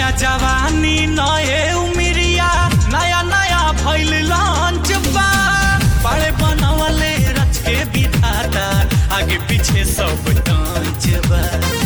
नया जवानी नए उमिरिया नया नया भइल लॉन्च बा बड़े बनवले रच के विधाता आगे पीछे सब टांच बा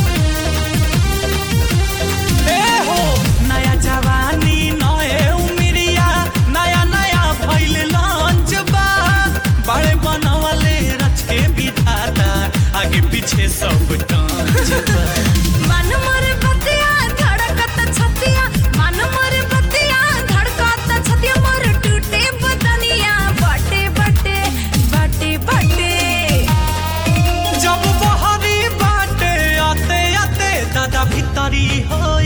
ए हो नया जवानी नए उमिरिया नया नया भइल लॉन्च बा बड़े बनवले रच के विधाता आगे पीछे सब टांच बा मन मोर बतिया धड़कत छतिया मन मोर बतिया धड़कत छतिया मोर टूटे बदनिया बटे बटे बटे बटे जब बहरी बाटे आते आते दादा भीतरी हो